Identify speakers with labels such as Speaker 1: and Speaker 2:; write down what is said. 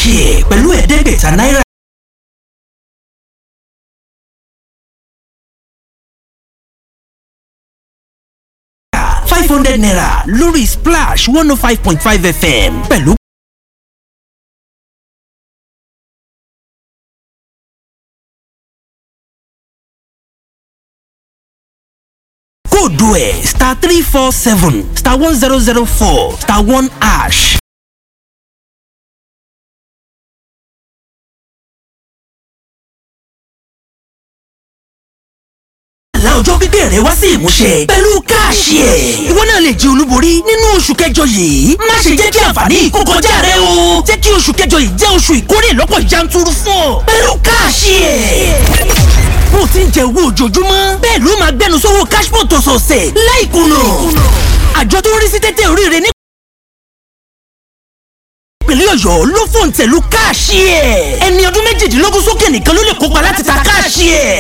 Speaker 1: káàṣì ẹ̀ pẹ̀lú ẹ̀ẹ́dẹ́gbẹ̀ta náírà. five hundred naira lórí splash one oh five point five fm pẹ̀lú. kóòdù ẹ̀ star three four seven star one zero zero four star one ash. àlá ọjọ́ pípẹ́ rẹ wá sí ìmúṣẹ pẹ̀lú káàṣì ẹ̀. ìwọ náà lè jẹ olúborí nínú oṣù kẹjọ yìí. má ṣe jẹ́ kí àǹfààní yìí kó kọjá rẹ o. jẹ́ kí oṣù kẹjọ yìí jẹ́ oṣù ìkórè lọ́pọ̀ yanturu fún ọ. pẹ̀lú káàṣì ẹ̀. bó o ti ń jẹ owó ojoojúmọ́ bẹ́ẹ̀ ló máa gbẹnu sówó cashpot ọ̀sọ̀ọ̀sẹ̀ láìkùnà. àjọ tó ń rí sí tẹ́tẹ́ oríire ní ìpínlẹ̀ ọ̀yọ́ ló fòǹtẹ̀lù káàṣì ẹ̀. ẹni ọdún méjìdínlógún sókè nìkan ló lè kópa láti ta káàṣì ẹ̀.